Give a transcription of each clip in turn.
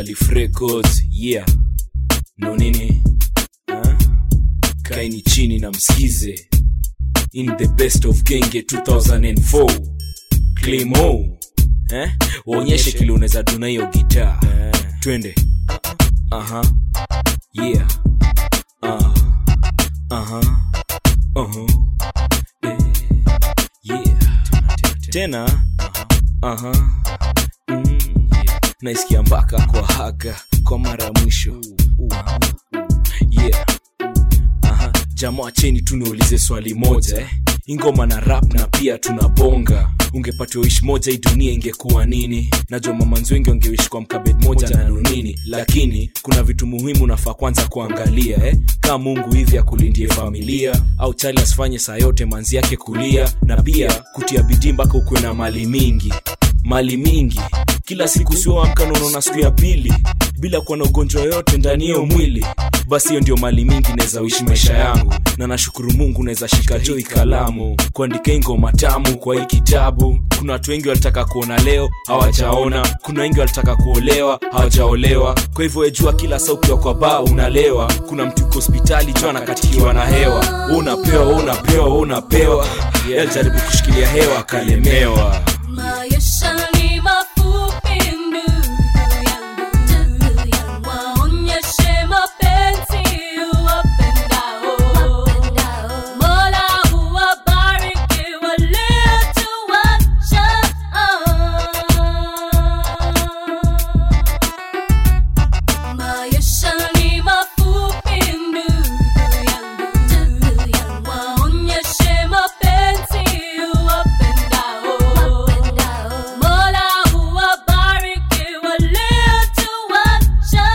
Calif Records, yeah. No nini? Huh? Kaini chini na msikize. In the best of Genge 2004. Claimo. Eh? Waonyeshe kile unaweza duna hiyo gitaa. Twende. Aha. Yeah. Ah. Aha. Uh-huh. Eh. Yeah. Tena. Aha. Mm, yeah. Naisikia mpaka kwa haga kwa mara ya mwisho. Yeah. Aha. Jamaa cheni tu niulize swali moja eh. Ingoma na rap na pia tunabonga ungepatiwa wish moja hii dunia ingekuwa nini najua mamanzi wengi wangewish kwa mkabed moja na nunini lakini kuna vitu muhimu nafaa kwanza kuangalia eh? kaa mungu hivi akulindie familia au chali asifanye saa yote manzi yake kulia na pia kutia bidii mpaka ukuwe na mali mingi mali mingi kila siku sioamka naunaona siku ya pili bila kuwa na ugonjwa yoyote ndani hiyo mwili basi hiyo ndio mali mingi naweza uishi maisha yangu na nashukuru mungu naweza shika joi kalamu kuandika hii ngoma tamu kwa hii kitabu kuna watu wengi walitaka kuona leo hawajaona kuna wengi walitaka kuolewa hawajaolewa kwa hivyo wejua kila saa ukiwa kwa baa unalewa kuna mtu uko hospitali jua anakatikiwa na hewa Wewe unapewa wewe unapewa wewe unapewa yeah. alijaribu kushikilia hewa akalemewa Maisha ni mafupi ndugu yangu, waonyeshe mapenzi uwapendao. Mola uwabariki waliotuacha. Maisha ni mafupi ndugu yangu, waonyeshe mapenzi uwapendao. Mola uwabariki waliotuacha.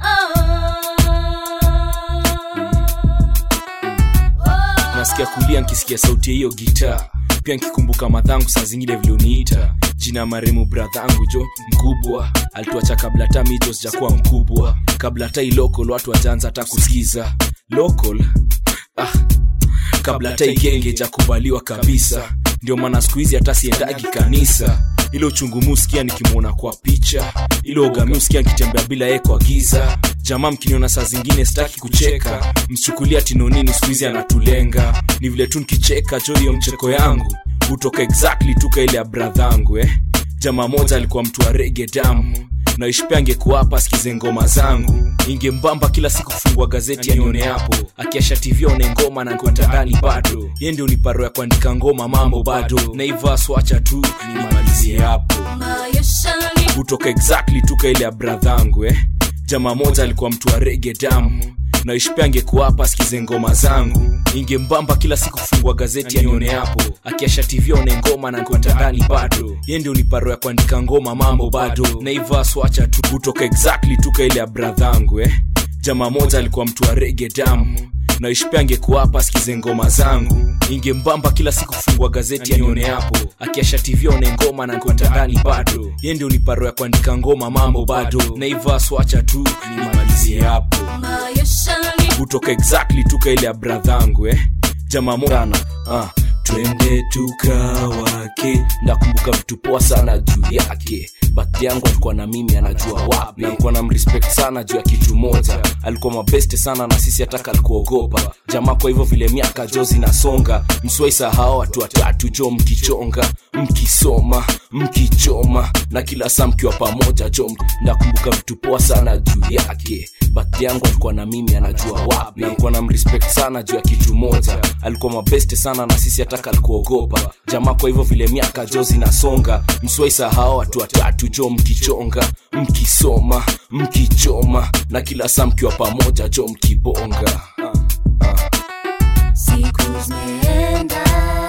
nasikia kulia nkisikia sauti ya hiyo gitaa pia nkikumbuka madhangu saa zingine vilioniita jina maremu bradhangu jo mkubwa alituacha kabla hata mijo sijakuwa mkubwa kabla hata ilokol watu wajaanza hata kusikiza lokol ah, kabla hata igenge jakubaliwa kabisa ndio maana siku hizi hata siendagi kanisa ilo uchungu muskia nikimwona kwa picha ilo ugami uskia nkitembea bila ye kwa giza jamaa mkiniona saa zingine sitaki kucheka msichukulia tinonini siku hizi anatulenga ni vile tu nkicheka jo hiyo mcheko yangu hutoka exactly tuka ile ya bradhangu eh? jamaa moja alikuwa mtu wa rege damu naishpia angekuwa hapa asikize ngoma zangu ingembamba kila siku kufungua gazeti anione hapo akiasha tv aone ngoma na nkwenda ndani bado ye ndio niparo ya kuandika ngoma mambo bado naivaa swacha tu nimalizie hapo Maisha ni hutoka exactly tuka ile ya bradhangu eh? jamaa moja alikuwa mtu wa rege damu naishpia angekuwa hapa asikize ngoma zangu ingembamba kila siku kufungua gazeti anione hapo akiasha tv aone ngoma na nkwenda ndani bado ye ndio niparo ya kuandika ngoma mambo bado naivaa swacha tu hutoka exactly tuka ile ya bradhangu eh? jamaa moja alikuwa mtu wa rege damu naishpia angekuwa hapa asikize ngoma zangu ingembamba kila siku kufungua gazeti anione hapo akiasha tv aone ngoma na nkwenda ndani bado ye ndio niparo ya kuandika ngoma mambo bado naivaa swacha tu nimalizie hapo maisha ni kutoka exactly tuka ile ya bradhangu eh? jamaa mona ah, twende tukawake ndakumbuka vitu poa sana juu yake bathi yangu alikuwa na mimi anajua wapi na alikuwa na mrespect sana juu ya kitu moja alikuwa mabeste sana na sisi hataka alikuogopa jamaa kwa hivyo vile miaka jo zinasonga mswaisahao watu watatu jo mkichonga mkisoma mkichoma na kila saa mkiwa pamoja jo ndakumbuka vitu poa sana juu yake bathi yangu alikuwa na mimi anajua wapi na alikuwa na mrespect sana juu ya kitu moja alikuwa mabeste sana na sisi hataka alikuogopa jamaa kwa hivyo vile miaka jo zinasonga mswaisahao watu watatu jo mkichonga mkisoma mkichoma na kila saa mkiwa pamoja jo mkibonga ah, ah. siku zimeenda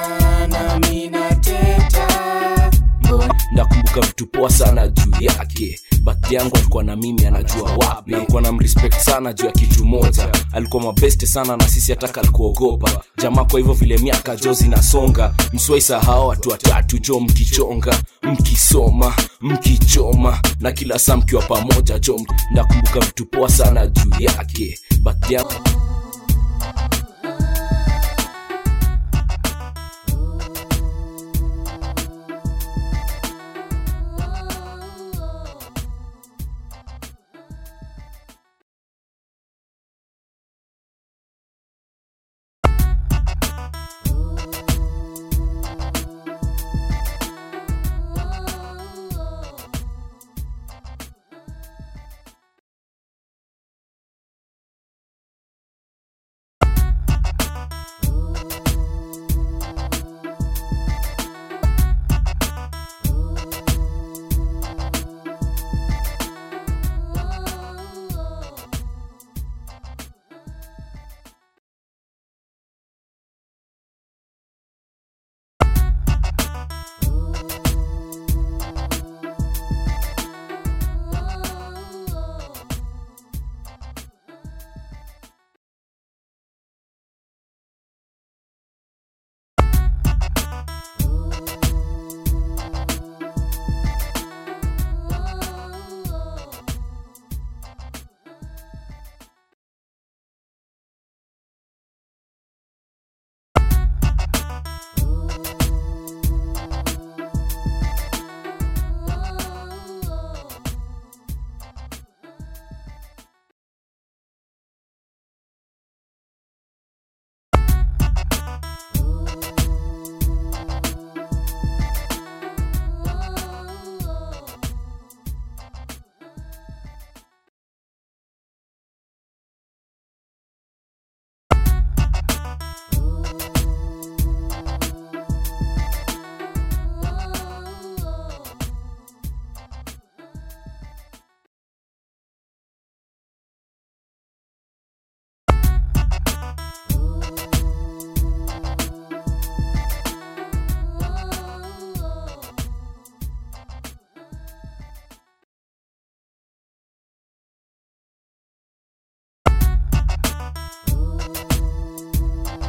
nami nateta mbona ndakumbuka vitu poa sana juu yake bathi yangu alikuwa na mimi anajua wapi na alikuwa na mrespect sana juu ya kitu moja alikuwa mabeste sana na sisi hataka alikuogopa jamaa kwa hivyo vile miaka jo zinasonga mswaisahao watu watatu jo mkichonga mkisoma mkichoma na kila saa mkiwa pamoja jo ndakumbuka vitu poa sana juu yake bathi yangu